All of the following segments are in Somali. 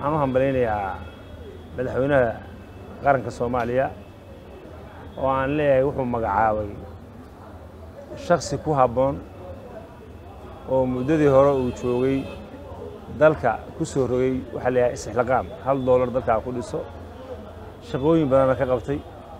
waxaan u hambalaynayaa madaxweynaha qaranka soomaaliya oo aan leeyahay wuxuu magacaabay shaksi ku habboon oo muddadii hore uu joogay dalka ku soo rogay waxaa la yahay istixlaqaam hal doolar dalkaa ku dhiso shaqooyin badanna ka qabtay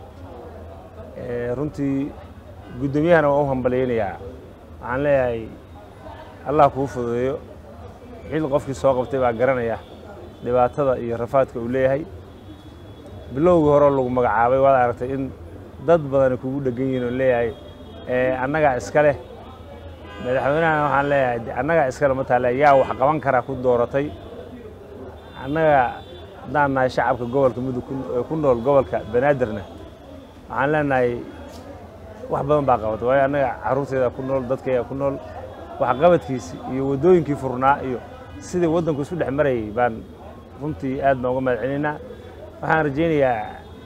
runtii guddoomiyahana waan u hambalaynayaa waxaan leeyahay allah kuu fududeeyo xil qofkii soo qabtay baa garanaya dhibaatada iyo rafaadka uu leeyahay bilowgii hore lagu magacaabay waad aragtay in dad badani kugu dhegan yihin oo leeyahay annagaa iska leh madaxweynahana waxaan leeyahay annagaa iskale ma taale yaa wax qaban kara ku dooratay annaga haddaan nahay shacabka gobolka mudug ku nool gobolka banaadirna waxaan leenahay wax badan baa qabatay waayo annaga carruurteeda ku nool dadkayga ku nool waxqabadkiisi iyo waddooyinkii furnaa iyo sidii waddanku isu dhex marayay baan runtii aad baan uga mahad celinaynaa waxaan rajaynayaa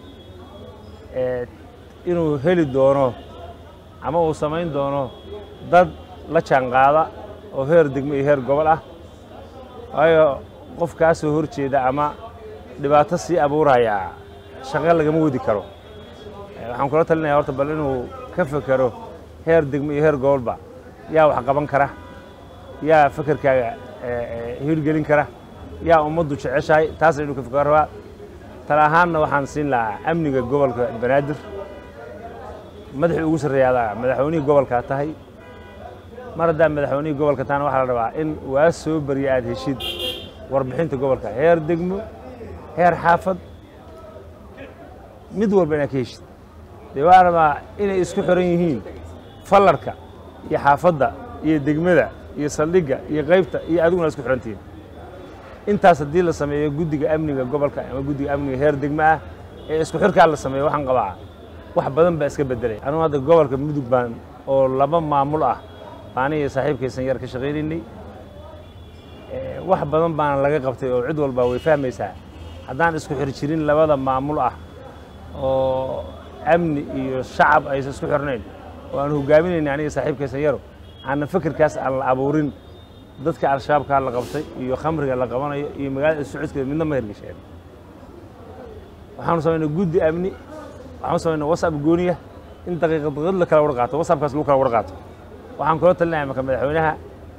inuu heli doono ama uu samayn doono dad la jaanqaada oo heer degmo iyo heer gobol ah waayo qof kaa soo hor jeeda ama dhibaato sii abuuraya shaqo lagama wadi karo waxaan kula talinaya horta bal inuu ka fekero heer degmo iyo heer gobolba yaa wax qaban kara yaa fekerkaaga hirgelin kara yaa ummaddu jeceshahay taasna inuu ka fekero rabaa tala ahaanna waxaan siin lahaa amniga gobolka banaadir madaxii ugu sarreeyaadaa madaxweynihii gobolkaa tahay mar haddaa madaxweynihii gobolka tahana waxaa la rabaa in waa soo barya aad heshid warbixinta gobolka heer degmo heer xaafad mid walba inaad ka heshid dee waxaa rabaa inay isku xiran yihiin fallarka iyo xaafadda iyo degmada iyo saldhigga iyo qaybta iyo adiguna isku xirantihiin intaas haddii la sameeyo guddiga amniga gobolka ama guddiga amniga heer degmo ah ee isku xirkaa la sameeyo waxaan qabaa wax badan baa iska bedelay anugu hadda gobolka mudug baan oo laba maamul ah baaniga saaxiibkaysan yar ka shaqaynaynay wax badan baana laga qabtay oo cid walba way fahmaysaa haddaan isku xir jirin labada maamul ah oo amni iyo shacab aysan isku xirnayn oo aan hogaaminaynay aniga saaxiibkaysan yaro aanna fekerkaas aan la abuurin dadka al-shabaabkaa la qabtay iyo khamriga la qabanayo iyo magaalada socodkeeda midna ma hergesheen waxaanu samaynay guddi amni waxaanu samaynay wasab gooniya in daqiiqad daqiiqad la kala war qaato wasabkaas lagu kala war qaato waxaan kula talinaya marka madaxweynaha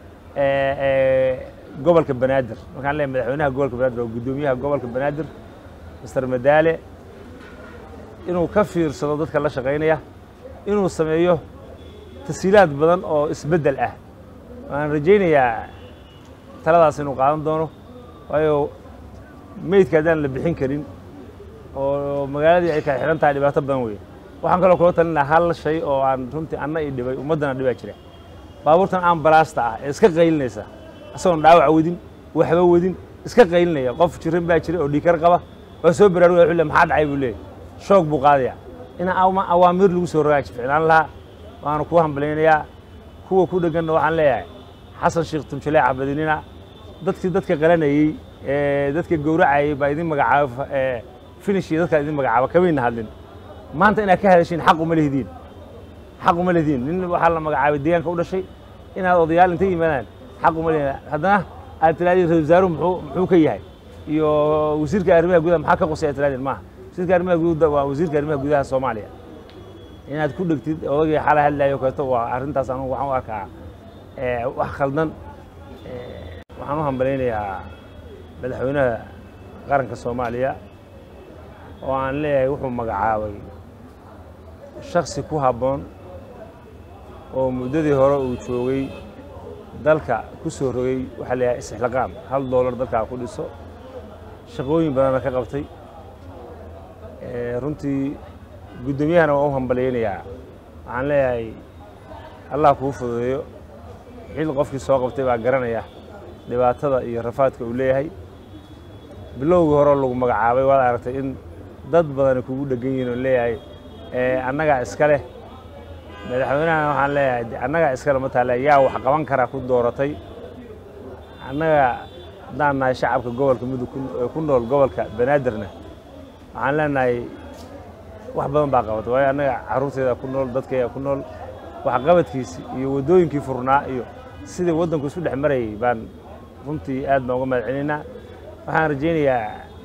gobolka banaadir markaan leeyahay madaxweynaha gobolka banaadir oo guddoomiyaha gobolka banaadir master madaale inuu ka fiirsado dadka la shaqaynaya inuu sameeyo tasiilaad badan oo isbeddel ah waan rajaynayaa taladaas inuu qaadan doono waayo meydka haddaan la bixin karin oo magaaladii ay kala xidhan tahay dhibaato badan weeye waxaan kaloo kula talin lahaa hal shay oo aan runtii anna i dhibay ummaddana dhibaa jira baabuurtan ambalaasta ah ee iska qaylinaysa isagoon dhaawac wadin waxba wadin iska qaylinaya qof jiran baa jira oo dhiikar qaba waa soo baraarugaya wuxuu le maxaa dhacay buu leeyahy shoog buu qaadaya in awaamiir lagu soo rogaaji ficnaan lahaa waanu kuu hambalaynayaa kuwa ku dhegganna waxaan leeyahay xasan sheekh tumjaleec abadinina dadkii dadka qalanayey ee dadka gowracayey baa idin magacaaba finish iyo dadkaa idin magacaaba kamayna hadlin maanta inaad ka hadashiin xaq uma lehdiin xaq uma lehdiin nin waxaa la magacaabay deegaanka u dhashay inaad odayaal inta yimaadaan xaq uma lehdiin haddana aad tirahdeen ra wasaaruhu muxuu muxuu ka yahay iyo wasiirka arrimaha gudaha maxaa ka qosay aad tirahdeen maaha wasiirka arrimaha gudaha waa wasiirka arrimaha gudaha soomaaliya inaad ku dhegtid odagii xala hadlayo kaleeto waa arrintaas anugu waxaan u arkaa wax khaldan waxaan u hambalaynayaa madaxweynaha qaranka soomaaliya oo aan leeyahay wuxuu magacaabay shaksi ku habboon oo muddadii hore uu joogay dalka ku soo rogay waxaa la yahay istixlaqaam hal doolar dalkaa ku dhiso shaqooyin badanna ka qabtay runtii guddoomiyahana waan u hambalaynayaa waxaan leeyahay allah kuu fududeeyo xil qofkii soo qabtay baa garanaya dhibaatada iyo rafaadka uu leeyahay bilowgii hore lagu magacaabay waad aragtay in dad badani kugu dhegan yihin oo leeyahay annagaa iska leh madaxweynahana waxaan leeyahay annagaa iskale ma taale yaa wax qaban kara ku dooratay annaga haddaan nahay shacabka gobolka mudug ku nool gobolka banaadirna waxaan leenahay wax badan baa qabatay waayo annaga carruurteeda ku nool dadkayga ku nool waxqabadkiisi iyo waddooyinkii furnaa iyo sidii waddanku isu dhex marayay baan runtii aad baan uga mahad celinaynaa waxaan rajaynayaa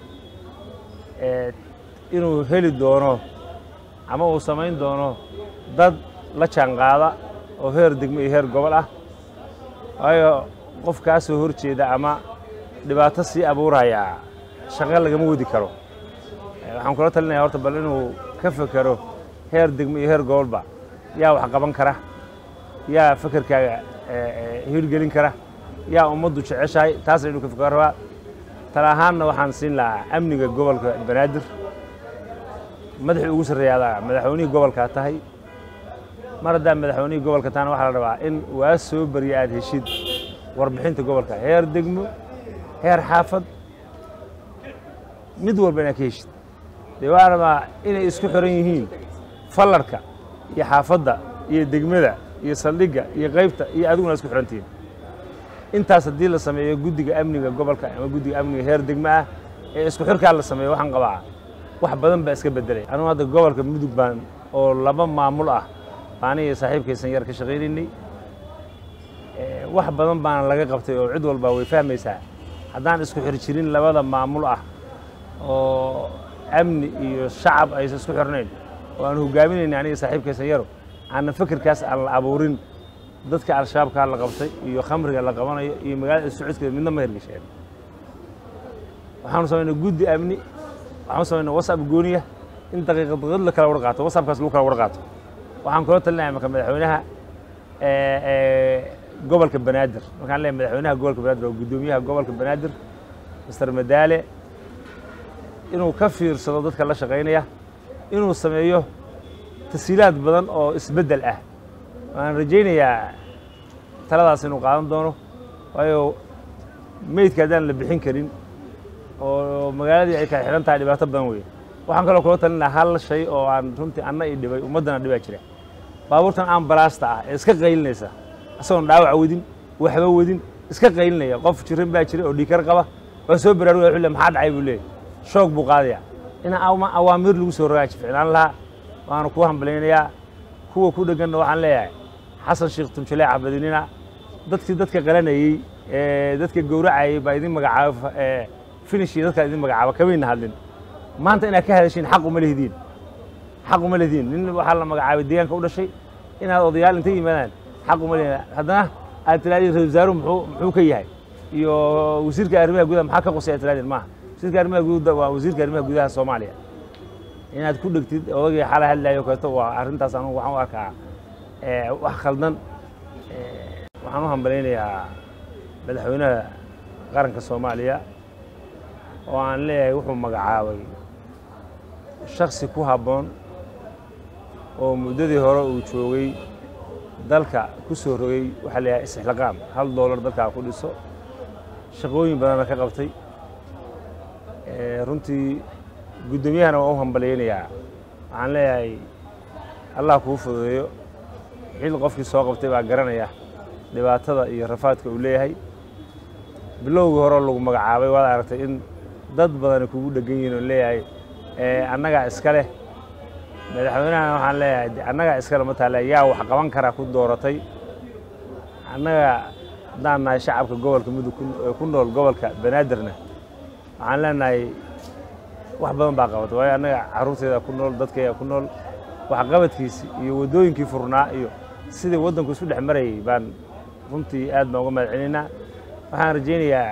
inuu heli doono ama uu samayn doono dad la jaanqaada oo heer degmo iyo heer gobol ah waayo qof kaa soo hor jeeda ama dhibaato sii abuuraya shaqo lagama wadi karo waxaan kula talinaya horta bal inuu ka fekero heer degmo iyo heer gobolba yaa wax qaban kara yaa fekerkaaga hirgelin kara yaa ummaddu jeceshahay taasna inuu ka fekero rabaa tala ahaanna waxaan siin lahaa amniga gobolka banaadir madaxii ugu sarreeyaadaa madaxweynihii gobolkaa tahay mar haddaa madaxweynihii gobolka tahana waxaa la rabaa in waa soo barya aad heshid warbixinta gobolka heer degmo heer xaafad mid walba inaad ka heshid dee waxaa rabaa inay isku xiran yihiin fallarka iyo xaafadda iyo degmada iyo saldhigga iyo qaybta iyo adiguna isku xirantihiin intaas haddii la sameeyo guddiga amniga gobolka ama guddiga amniga heer degmo ah ee isku xirkaa la sameeyo waxaan qabaa wax badan baa iska bedelay anugu hadda gobolka mudug baan oo laba maamul ah baaniga saaxiibkaysan yar ka shaqaynaynay wax badan baana laga qabtay oo cid walba way fahmaysaa haddaan isku xir jirin labada maamul ah oo amni iyo shacab aysan isku xirnayn oo aan hogaaminayna aniga saaxiibkaysan yaro aanna fekerkaas aan la abuurin dadka al-shabaabkaa la qabtay iyo khamriga la qabanayo iyo magaalada socodkeeda midna ma hergesheen waxaanu samaynay guddi amni waxaanu samaynay wasab gooniya in daqiiqad daqiiqad la kala war qaato wasabkaas lagu kala war qaato waxaan kula talinaya marka madaxweynaha gobolka banaadir markaan leeyahay madaxweynaha gobolka banaadir oo guddoomiyaha gobolka banaadir master madaale inuu ka fiirsado dadka la shaqaynaya inuu sameeyo tasiilaad badan oo isbeddel ah waan rajaynayaa taladaas inuu qaadan doono waayo meydka haddaan la bixin karin oo magaaladii ay kala xidhan tahay dhibaato badan weeye waxaan kaloo kula talin lahaa hal shay oo aan runtii anna i dhibay ummaddana dhibaa jira baabuurtan ambalaasta ah ee iska qaylinaysa isagoon dhaawac wadin waxba wadin iska qaylinaya qof jiran baa jira oo dhiikar qaba waa soo baraarugaya wuxuu le maxaa dhacay buu leeyahy shoog buu qaadaya in awaamiir lagu soo rogaaji ficnaan lahaa waana ku hambalaynayaa kuwa ku dhegganna waxaan leeyahay xasan sheekh tumjaleec abadinina dadkii dadka qalanayey ee dadka gowracayey baa idin magacaaba finishii dadkaa idin magacaaba kamayna hadlin maanta inaad ka hadashiin xaq uma lehdiin xaq uma lehdiin nin waxaa la magacaabay deegaanka u dhashay inaad odayaal intay yimaadaan xaq uma lehdin haddana aad tirahdeen ra wasaaruhu muxuu muxuu ka yahay iyo wasiirka arrimaha gudaha maxaa ka qosay aad tirahdeen maaha wasiirka arrimaha gudaha waa wasiirka arrimaha gudaha soomaaliya inaad ku dhegtid odagii xala hadlayo kaleeto waa arrintaas anugu waxaan u arkaa wax khaldan waxaan u hambalaynayaa madaxweynaha qaranka soomaaliya oo aan leeyahay wuxuu magacaabay shaksi ku habboon oo muddadii hore uu joogay dalka ku soo rogay waxaa la yahay istixlaqaam hal doolar dalkaa ku dhiso shaqooyin badanna ka qabtay runtii guddoomiyahana waan u hambalyaynayaa waxaan leeyahay allah kuu fududeeyo xil qofkii soo qabtay baa garanaya dhibaatada iyo rafaadka uu leeyahay bilowgii hore lagu magacaabay waad aragtay in dad badani kugu dhegan yihin oo leeyahay annagaa iska leh madaxweynahana waxaan leeyahay annagaa iskale ma taale yaa wax qaban kara ku dooratay annaga haddaan nahay shacabka gobolka mudug ku nool gobolka banaadirna waxaan leenahay wax badan baa qabatay waayo annaga carruurteeda ku nool dadkayga ku nool waxqabadkiisi iyo waddooyinkii furnaa iyo sidii waddanku isu dhex marayay baan runtii aad baan uga mahad celinaynaa waxaan rajaynayaa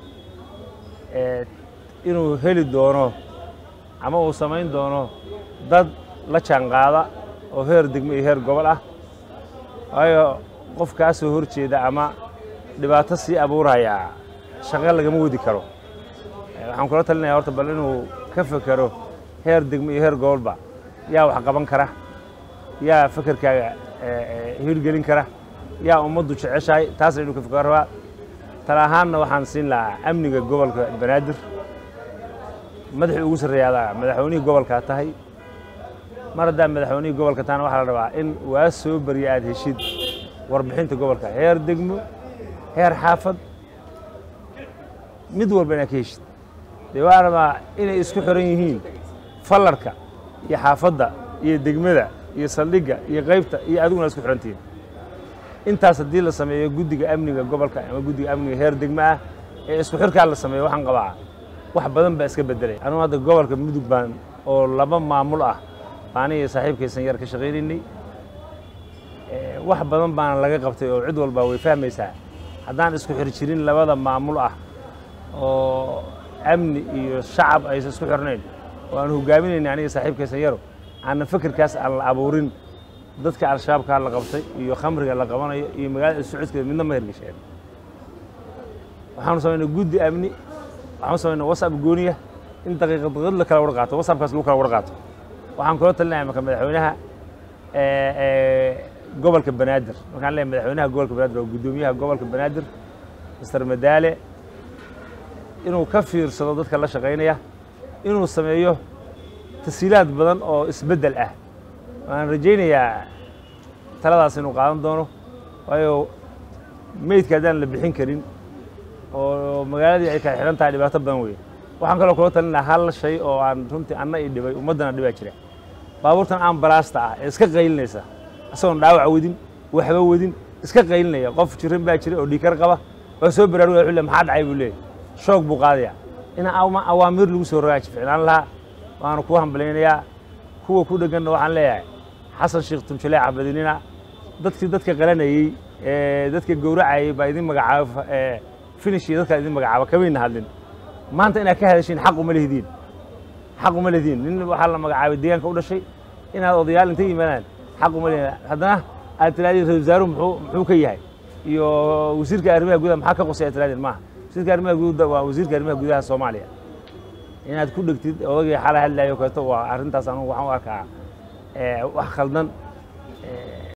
inuu heli doono ama uu samayn doono dad la jaanqaada oo heer degmo iyo heer gobol ah waayo qof kaa soo hor jeeda ama dhibaato sii abuuraya shaqo lagama wadi karo waxaan kula talinaya horta bal inuu ka fekero heer degmo iyo heer gobolba yaa wax qaban kara yaa fekerkaaga hirgelin kara yaa ummaddu jeceshahay taasna inuu ka fekero rabaa tala ahaanna waxaan siin lahaa amniga gobolka banaadir madaxii ugu sarreeyaadaa madaxweynihii gobolkaa tahay mar haddaa madaxweynihii gobolka tahana waxaa la rabaa in waa soo barya aad heshid warbixinta gobolka heer degmo heer xaafad mid walba inaad ka heshid dee waxaa rabaa inay isku xiran yihiin fallarka iyo xaafadda iyo degmada iyo saldhigga iyo qaybta iyo adiguna isku xirantihiin intaas haddii la sameeyo guddiga amniga gobolka ama guddiga amniga heer degmo ah ee isku xirkaa la sameeyo waxaan qabaa wax badan baa iska bedelay anugu hadda gobolka mudug baan oo laba maamul ah aniga saaxiibkaysan yar ka shaqaynaynay wax badan baana laga qabtay oo cid walba way fahmaysaa haddaan isku xir jirin labada maamul ah oo amni iyo shacab aysan isku xirnayn oo aan hogaaminayna aniga saaxiibkaysan yaro aanna fikirkaas aan la abuurin dadka al-shabaabkaa la qabtay iyo khamriga la qabanayo iyo magaalada socodkeeda midna ma hergesheen waxaanu samaynay guddi amni waxaanu samaynay wasab gooniya in daqiiqad daqiiqad la kala war qaato wasabkaas lagu kala war qaato waxaan kula talinaya marka madaxweynaha gobolka banaadir markaan leeyahay madaxweynaha gobolka banaadir oo guddoomiyaha gobolka banaadir mister madaale inuu ka fiirsado dadka la shaqaynaya inuu sameeyo tasiilaad badan oo isbeddel ah waan rajaynayaa taladaas inuu qaadan doono waayo meydka haddaan la bixin karin oo magaaladii ay kala xidhan tahay dhibaato badan weeye waxaan kaloo kula talinaha hal shay oo aan runtii anna i dhibay ummaddana dhibaa jira baabuurtan ambalaasta ah ee iska qaylinaysa isagoon dhaawac wedin waxba wedin iska qaylinaya qof jiran baa jira oo dhiikar qaba waa soo baraarugaya wuxuu le maxaa dhacay buu leeyahy shoog buu qaadaya in awaamiir lagu soo rogaaji ficnaan lahaa waanu ku hambalaynayaa kuwa ku dhegganna waxaan leeyahay xasan sheekh tumjale cabadinina dadkii dadka qalanayey ee dadka gowracayey baa idin magacaaba finish iyo dadkaa idin magacaaba kamayna hadlin maanta inaad ka hadashiin xaq uma lehdiin xaq uma lehdiin nin waxaa la magacaabay deegaanka u dhashay inaad odayaal inta yimaadaan xaq uma lehdiin haddana aad tirahdeen ra wasaaruhu muxuu muxuu ka yahay iyo wasiirka arrimaha gudaha maxaa ka qosay aad tirahdeen maaha wasiirka arrimaha gudaha waa wasiirka arrimaha gudaha soomaaliya inaad ku dhegtid odagii xala hadlayo kaleeto waa arrintaas anugu waxaan u arkaa wax khaldan